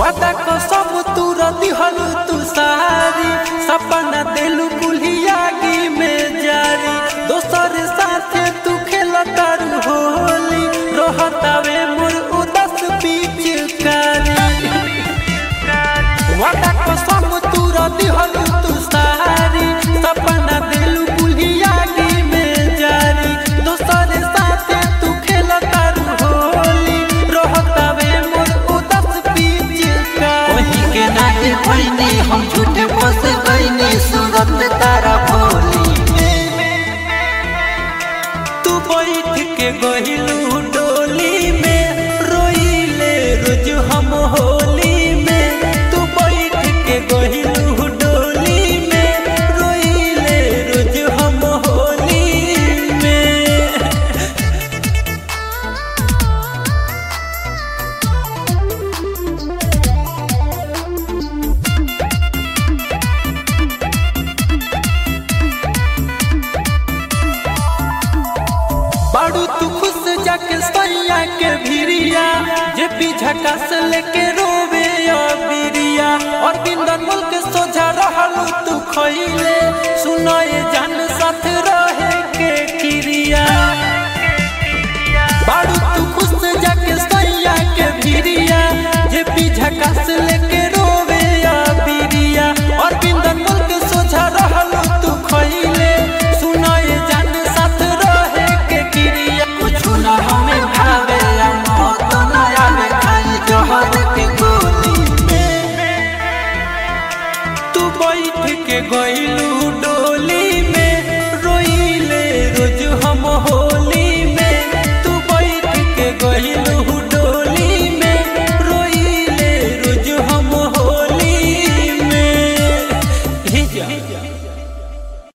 वादा कसम तू रदी हलू तू सारी सपना देलू कुल्हियागी में जारी दोसर साथे तू खेलतारू होली रहतावे मोर उदास पिचकारी वादा कसम तू रदी हलू तू सारी सपना देलू कुल्हियागी में जारी दोसर साथे तू खेलतारू होली रहतावे मोर उदास पिचकारी वही के नाते भइनी हम झूठे फंस गइनी सूरत तारा भोली में तू बैठ के गहिलू डोली में रोइले रोज हम होली में तू बैठ के गहिलू डोली में रोइले रोज हम होली में बाड़ू तू खुश जाके सैया के भिरिया जे पीछा से लेके रोवे बिरिया और बिंदन मुल्क सोझा रहलू तू खइले सुनाए जान साथ रहे